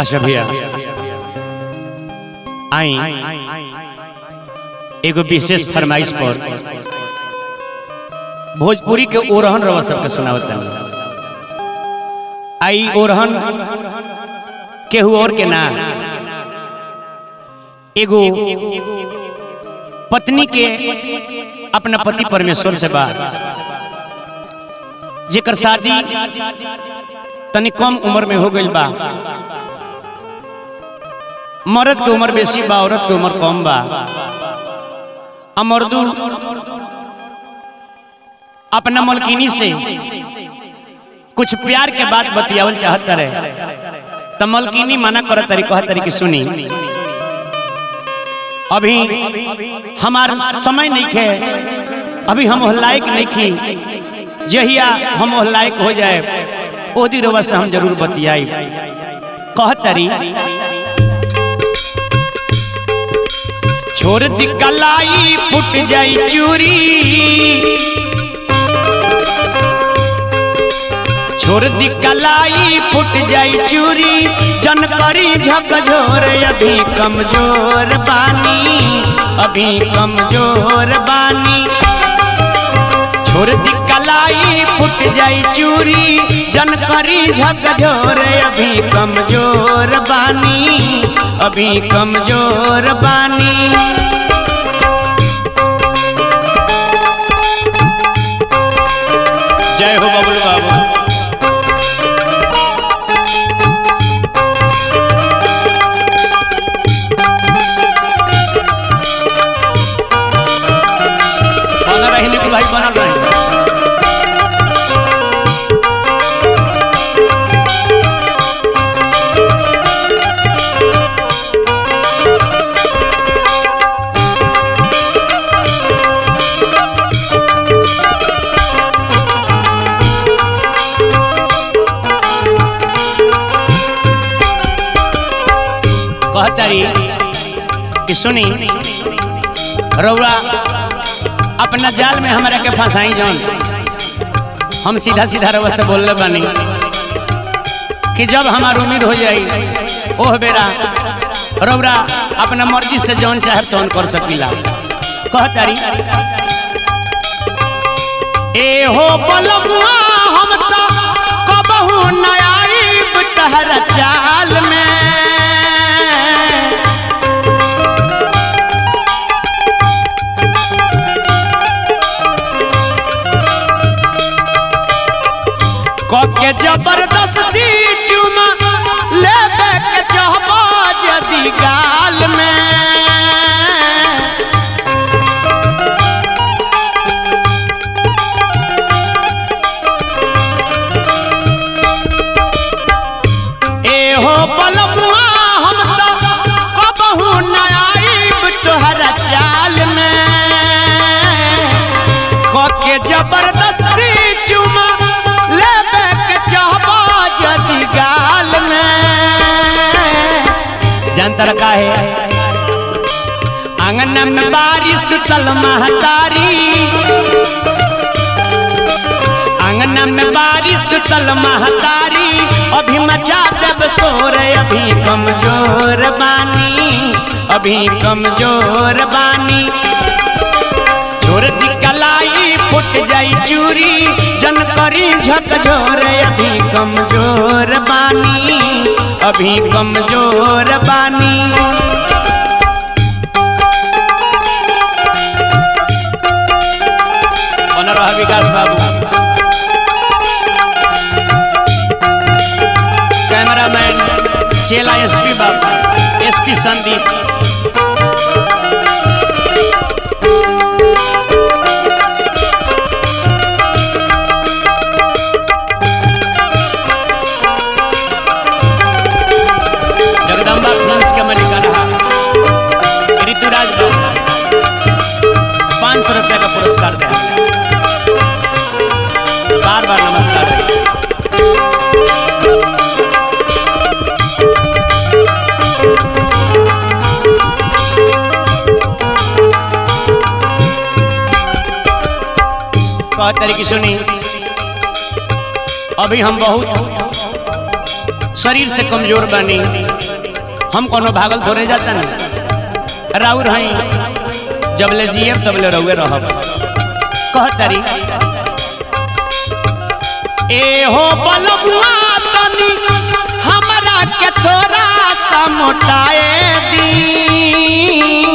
अच्छा भैया आई एगो विशेष फरमाइश पर भोजपुरी के ओरहन रवा सबके सुनावत आई ओरहन केहू और के ना एगो पत्नी के अपना पति परमेश्वर से बा जेकर शादी तनी कम उम्र में हो गई बा मर्द के उम्र बेसी बा औरत के उम्र कम बा आ मर्दू अपना मलकिनी से कुछ प्यार के बात बतियावल चाहत रहे त मलकिनी मना करत तरी कहत तरी कि सुनी अभी हमार समय नहीं खे अभी हम लायक नहीं खी जहिया हम लायक हो जाए ओदी रोवा से हम जरूर बतियाई कहत तरी छोड़ दी कलाई फुट जाई चूरी छोड़ दी कलाई फुट जाई चूरी जन करी झकझोर अभी कमजोर बानी अभी कमजोर बानी छोड़ दी कलाई फुट जाई चूरी जन करी झकझोर अभी कमजोर बानी अभी कमजोर बानी जय हो बबलू बाबू बनल रही निकू भाई बनल रही कहतरी कि सुनी रौरा अपना जाल में हमारा के फंसाई जौन हम सीधा सीधा रउआ से बोलले बानी कि जब हमार उम्र हो जाई ओह बेरा रौरा अपना मर्जी से जौन चाहे तौन कर सकीला कहतारी ए हो बलमुआ हम तो कबहू न आईब तहरा चाल में के जबरदस्ती चुमा लेबे के चाहबो जदी गाल में ए हो बलमुआ हम तो कबहू न आईब तोहरा चाल में के जबरदस्ती चुमा लेबे के चाहबो जदी गाल में जानतर का है आंगन में बारिश तल महतारी आंगन में बारिश तल महतारी अभी मचा देव सोर अभी कमजोर बानी अभी कमजोर बानी छोड़ दी कलाई फुट जाई चूरी जन करी झकझोर अभी कमजोर बानी अभी कमजोर बानी बना रहा विकास बाबू कैमरामैन चेला एसपी बाबू एसपी संदीप जगदम्बा फिल्म्स के मालिक रहा ऋतुराज बाबू पाँच सौ रुपया का पुरस्कार से बार बार नमस्कार है कह तरीके सुनी अभी हम बहुत शरीर से कमजोर बनी हम कोनो भागल थोड़े जाता नहीं राउर हई जबले जियब तबले रहुए रहब कहतरी ए हो बलबुआ तनी हमरा के थोड़ा सा मोटाए दी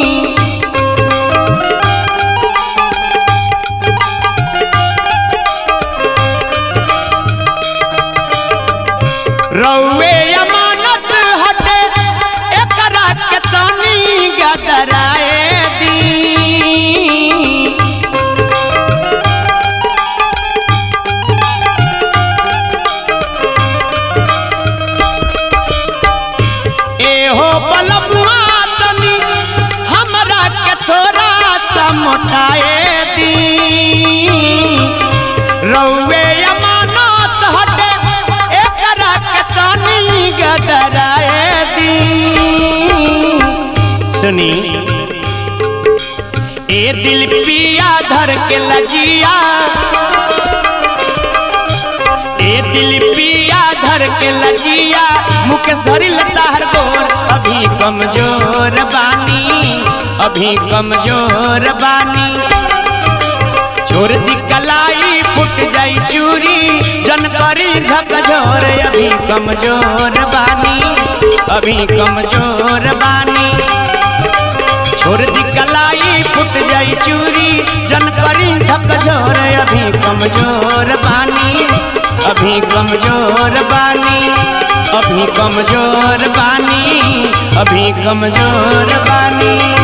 रउए अमानत हटे एकरा के तनी गदराए दी एहो बलबुआ तनी हमरा के थोड़ा सा मोटाए दी रउए अमानत हटे एकरा के तनी गदराए दी सुनी ए दिल पिया धर के लजिया ए दिल पिया धर के लजिया मुकेश धरी लता हर गोर अभी कमजोर बानी अभी कमजोर बानी छोड़ दी कलाई फुट जाई चूरी जन करी झकझोर अभी कमजोर बानी अभी कमजोर बानी छोड़ दी कलाई फुट जाई चूरी जन करी झकझोर अभी कमजोर बानी अभी कमजोर बानी अभी कमजोर बानी अभी कमजोर बानी